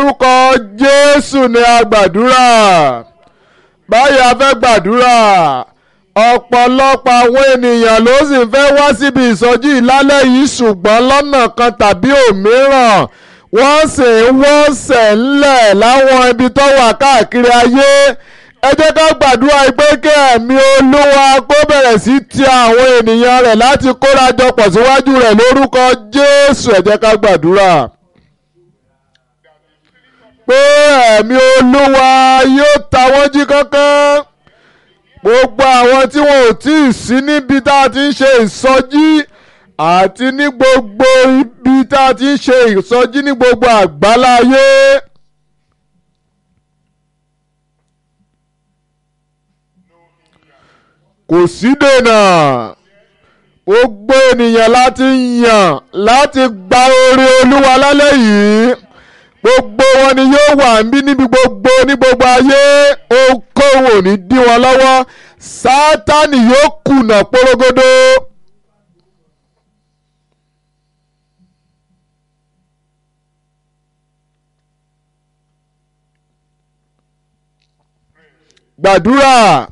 orúkọ jésù ni a gbàdúrà báyìí a fẹ́ gbàdúrà ọ̀pọ̀lọpọ̀ àwọn ènìyàn ló sì fẹ́ wá síbi ìsọjí ìlálẹ́ yìí ṣùgbọ́n lọ́nà kan tàbí òmíràn wọ́n sì ń wọ́sẹ̀ ńlẹ̀ láwọn ibi tó wà káàkiri ayé ẹ jẹ́ ká gbàdúrà pé kí ẹ̀mí olúwa kó bẹ̀rẹ̀ sí ti àwọn ènìyàn rẹ̀ láti kórajọ pọ̀ síwájú rẹ̀ lórúkọ jésù ẹ jẹ́ ká gbàdúrà pé ẹ̀mí olúwa yóò ta wọ́n jí kánkán gbogbo àwọn tí wọn ò tí ì sí níbi tá a ti ń ṣe ìsọjí àti ní gbogbo ibi tá a ti ń ṣe ìsọjí ní gbogbo àgbáláyé. kò sí dènà gbogbo ènìyàn láti yàn láti gba oore olúwa lálẹ́ yìí gbogbo wọn ni yóò wà níbí níbi gbogbo ní gbogbo ayé ohunkóhun ò ní dí wọn lọ́wọ́ sátánì yóò kùnà porogodo. gbàdúrà